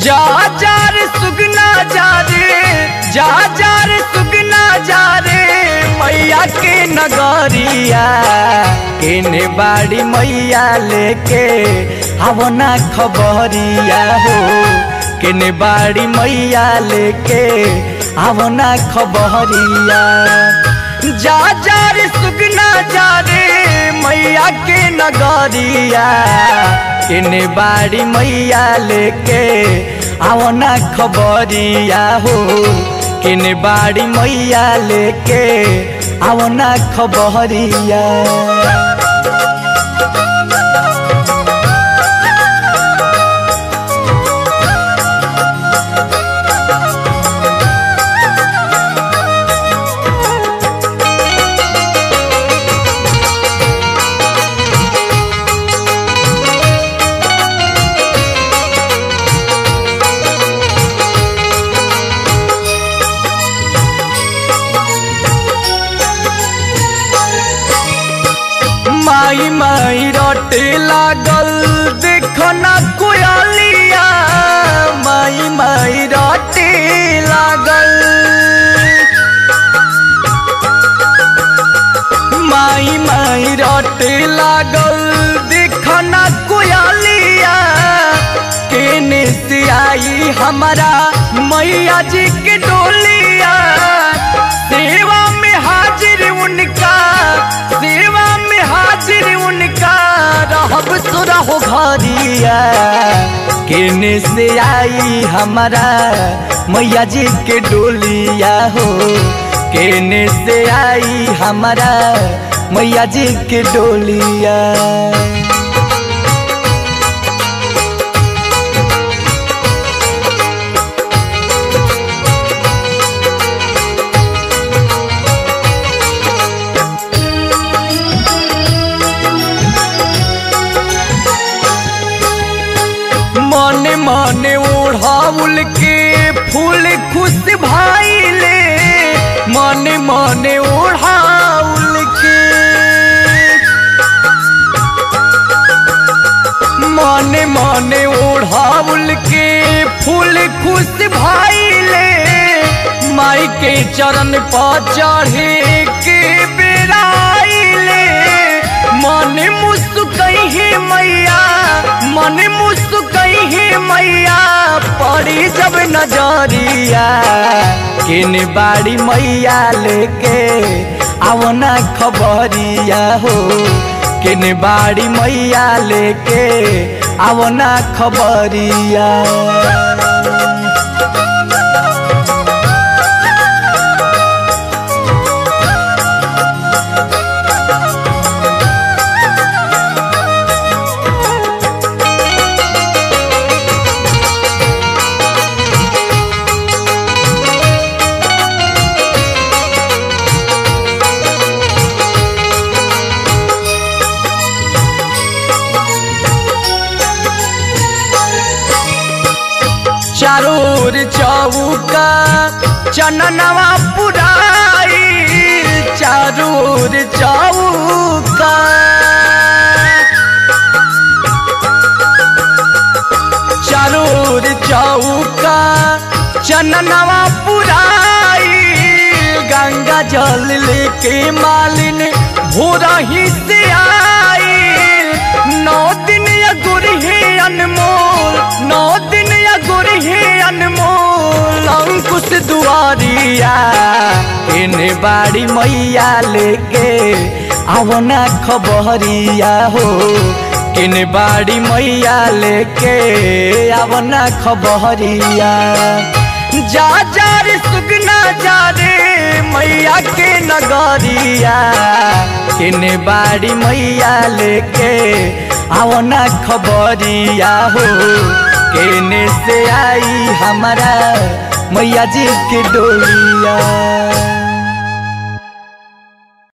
जा जा रे सुगना जा रे जा जा रे सुगना जा रे मैया के नगरिया केने बाड़ी मैया लेके आवना खबरिया हो केने बाड़ी मैया लेके आवना खबरिया जा जा रे सुगना जा रे मैया के नगरिया केने बाड़ी मैया लेके आवना खबरिया हो केने बाड़ी मैया लेके आवना खबरिया माई माई रोटे लागल देखो ना कोयलिया माई माई रोटे लागल माई माई रोटे लागल देखो ना कोयलिया केने से आई हमारा मैया जी के डोलिया सेवा में हाजिर उनका सेवा में हाजिर उनका रहब सुरा हो घरिया केने से आई हमारा मैया जी के डोलिया हो केने से आई हमारा मैया जी के डोलिया मने मने ओढ़ाउल के फूल खुश भाईले मने मने ओढ़ाउल के मने मने ओढ़ाउल के फूल खुश भाईले माई के चरण पर चढ़े के बेराइले मन मुस्कई है मैया मन मुस्कई है मैया पड़ी जब नजरिया किन बाड़ी मैया लेके आवना खबरिया हो किन बाड़ी मैया लेके आवना खबरिया चारोर चौका चननवा पुराई चारोर चौका चारोर चौका चननवा पुराई गंगा जल लेके मालिन भोरा ही से आई नौ दिन या गुरहे अनमोल नौ दिन या गुरहे अनमोल अंकुश दुआरिया इन बाड़ी मैया लेके आवना खबरिया हो किन बाड़ी मैया लेके आवना खबरिया जा जा रे सुगना जा रे मैया के नगरिया किन बाड़ी मैया लेके आवना खबरिया हो केने से आई हमारा मैया जी के डोलिया